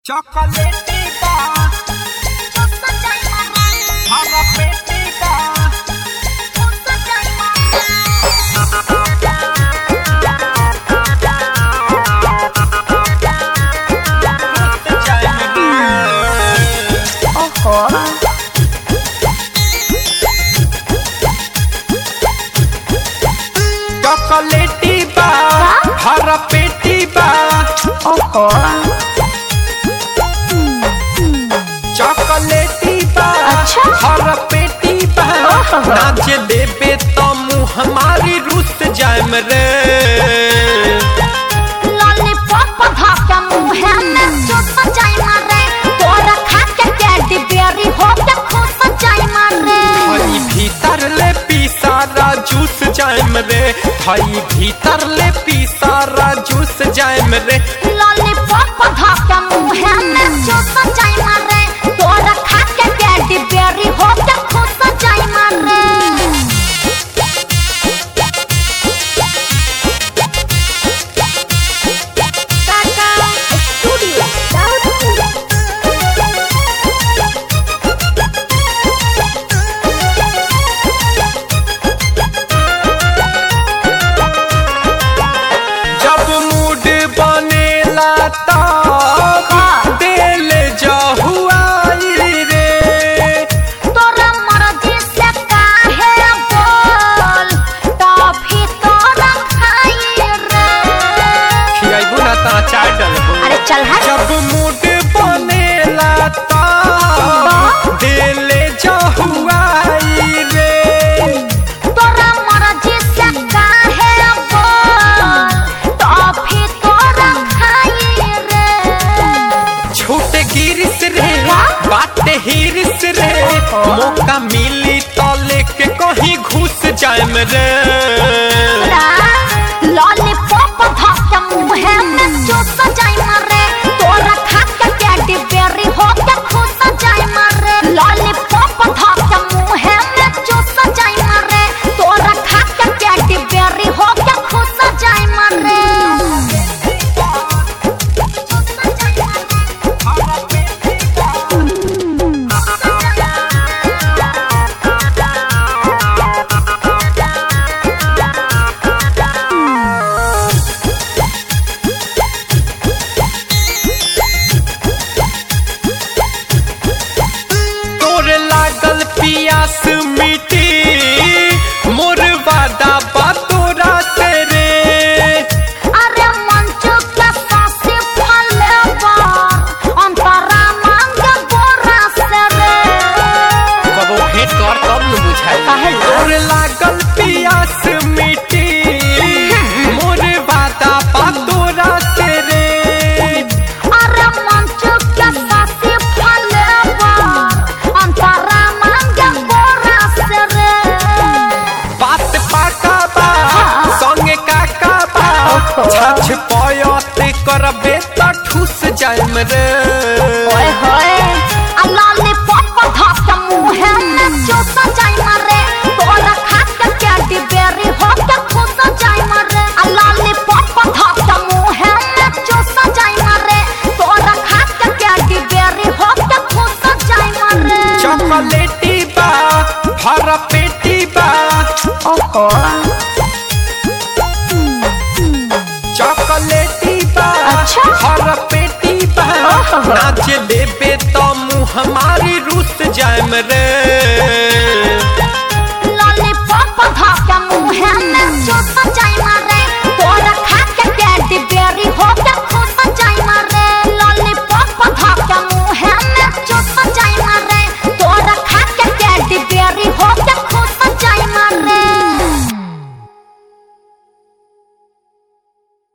चॉकलेटी बा हरा पेटी बा चॉकलेटी बा हरा पेटी बा चॉकलेटी बा अच्छा। हरा पेटी बा ओहो। नाच देबे तो मुँह हमारी रुस जाम रे हई भीतर ले पी सारा जूस जाम रे हई भीतर ले पी सारा जूस जाम रे जब मूड बनेला तब हाँ। दिल जहुआई रे तोरा मर्जी से काहे बोल टॉफी तोरा खाई रे खियाइबू ना ता चाय डलबू अरे चल हट जब मूड बनेला तब दिल जहुआई रे तोरा मर्जी से काहे बोल टॉफी तोरा खाई रे छूट गिरिस रे बात हिरिस रे मौका मिली तो लेके कहीं घुस जाम रे लॉलीपॉप धक्के मुंह में चूस जाई मारे तोरा खा के कैडी बेरी हो के खुश जाई मारे लॉलीपॉप धक्के मुंह में चूस जाई मारे तोरा खा के कैडी बेरी हो के खुश जाई मारे तोर लागल पियास मिटी मोर वादा बा तोरा से रे अरे मंचू के सासी फले बार अंतरा मांगे बोरा से रे कबो भेंट कर तब न बुझाई काहे ला? तोर लागल पियास मिटी मोर वादा बा तोरा से रे अरे मंचू के सासी फले बार अंतरा मांगे बोरा से रे बात पाका बा हाँ। संगे काका बा ओहो। छछ पयत करबे त ठुस जाम रे ओए होए आ लॉलीपॉप धक्के मुंह में चूस जाई मारे तोरा खा के कैडी बेरी हो के खुश जाई मारे आ लॉलीपॉप धक्के मुंह में चूस जाई मारे तोरा खा के कैडी बेरी हो के खुश जाई मारे चॉकलेटी बा हरा पेटी बा ओहो चॉकलेटी बा अच्छा। हरा पेटी बा ओहो। नाच देबे तो मुँह हमारी रुस जाम रे